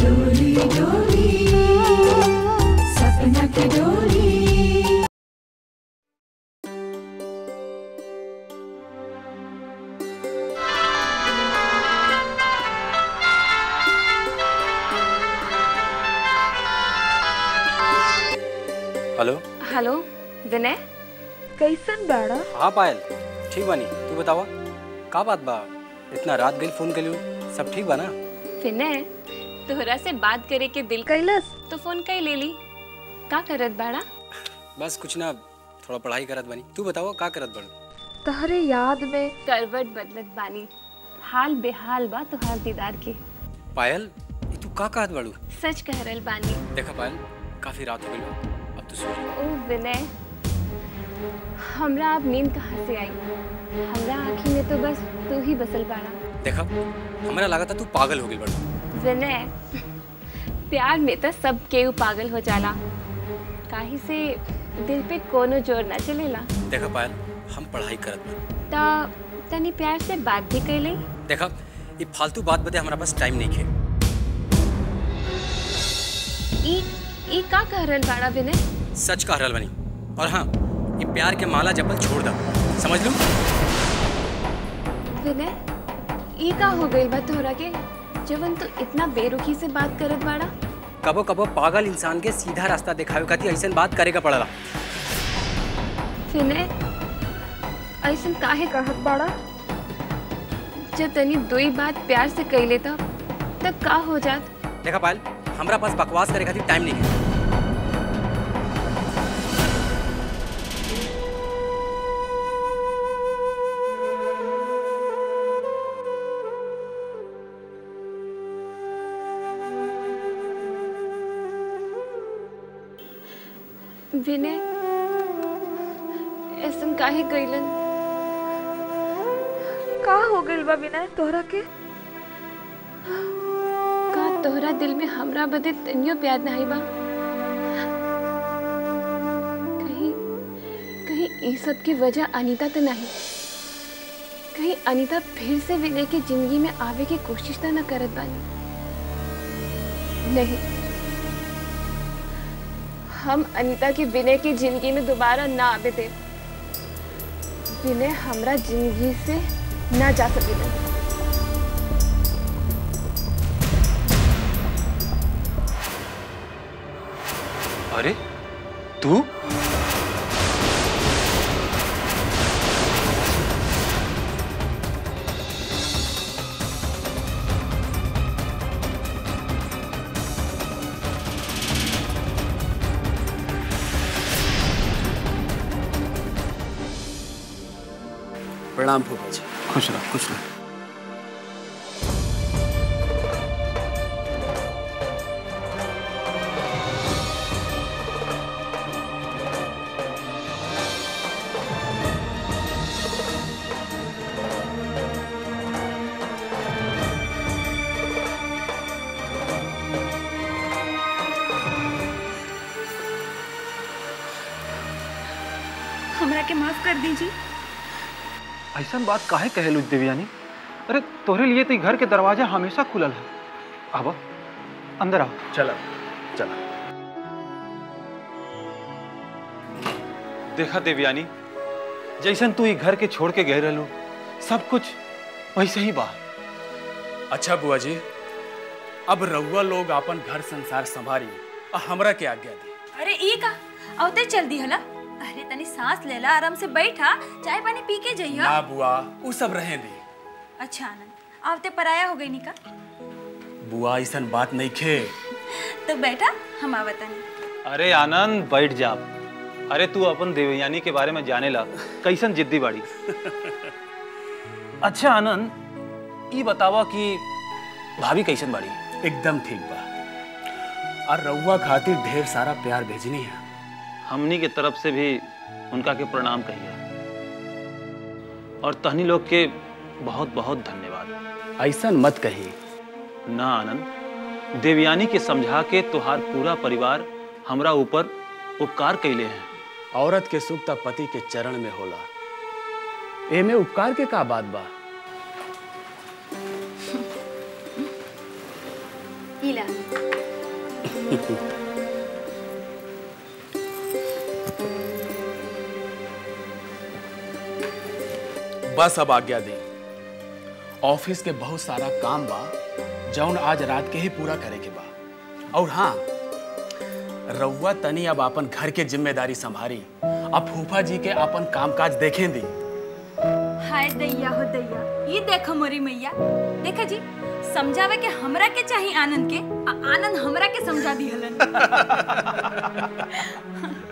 डोली डोली सपना की डोली हेलो हेलो विनय कैसन बाड़ा हाँ पायल ठीक बानी तू बतावा का बात बा इतना रात गई फोन कलियो सब ठीक बा ना विनय तोहरा से बात करे के दिल कैलस तो फोन कई ले ली का करत बाड़ा बस कुछ ना थोड़ा पढ़ाई करत बानी तू बतावा का करत बाड़ू तहरे याद में करवट बदलत बानी हाल बेहाल बा तोहार दीदार के पायल ये तू का कहत बाड़ू सच कह रहल बानी देखा पायल काफी रात हो गई बा अब तू सो जा ओ विनय हमरा अब नींद कहाँ से आई हमरा आँखी में तो बस तू ही बसल बाड़ा देखा हमारा लगा था तू पागल हो गई बाड़ू विनय प्यार में तो सब केहू पागल हो जाला काहे से दिल पे कोनो जोर ना चलेला देखा पायल हम पढ़ाई करत बानी ता तनी प्यार से बात भी कैली देखा ये फालतू बात बदे हमारा पास टाइम नहीं है ई ई का कह रहल बाड़ा विनय सच कह रहल बनी और हाँ ये प्यार के माला जपल छोड़ दा समझ लू विनय ई का हो गई बा तोहरा के जवन तू इतना बेरुखी से बात करत बाड़ा कबो कबो पागल इंसान के सीधा रास्ता दिखावे खातिर ऐसा बात करेगा पड़ला विनय ऐसन काहे कहत बाड़ा जब तनी दुई बात प्यार से कह लेता तब का हो जात देखा पायल हमारा पास बकवास करे खातिर टाइम नहीं है विनय ऐसन काहे कइलन का हो गइल बा विनय तोहरा के का तोहरा दिल में हमरा बदे तनियो प्यार नहीं बा कहीं कहीं ई सब की वजह अनीता तो नहीं कहीं अनीता फिर से विनय की जिंदगी में आवे की कोशिश तो न करत बानी नहीं हम अनीता की विनय की जिंदगी में दोबारा ना आवे दे विनय हमरा जिंदगी से ना जा सकेला अरे तू प्रणाम फूफा जी खुश रहो खुश रहो हमरा के माफ कर दीजिए ऐसा बात काहे कहेलू देवयानी अरे तोहरे लिए तो ई घर के दरवाजा हमेशा खुलल है अब अंदर आओ चला चला देखा देवयानी जैसन तू ई घर के छोड़ के गए रहलू सब कुछ वैसे ही बा अच्छा बुआ जी अब रउआ लोग अपन घर संसार संभारी और हमरा के आज्ञा दी अरे ई का औते चल दी हला अरे तनी सांस लेला आराम से बैठा चाय पानी पी के जइहा ना बुआ उ सब रहे दी अच्छा आनंद आवते पराया हो गई निका बुआ ऐसन बात नहीं खे तो बैठा हम आवतनी अरे आनंद बैठ जा अरे तू अपन देवयानी के बारे में जाने ला कैसन जिद्दी बाड़ी अच्छा आनंद ई बतावा कि भाभी कैसन बाड़ी एकदम ठीक बा और रउआ खातिर ढेर सारा प्यार भेजनी है हमनी के तरफ से भी उनका के प्रणाम कहिए और तहनी लोग के बहुत बहुत धन्यवाद ऐसन मत कही ना आनंद देवयानी के समझा के तुहार पूरा परिवार हमरा ऊपर उपकार कैले हैं औरत के सुख तब पति के चरण में होला एमे उपकार के का बात बा इला बस अब आज्ञा दे ऑफिस के बहुत सारा काम बा जौन आज रात के ही पूरा करे के बा और हाँ रउआ तनी अब अपन घर के जिम्मेदारी संभारी अब फूफा जी के अपन कामकाज देखें दी हाय दैया हो दैया ये देखो मोरी मैया देखा जी समझावे के हमरा के चाहिए आनंद के आ आनंद हमरा के समझा दी हलन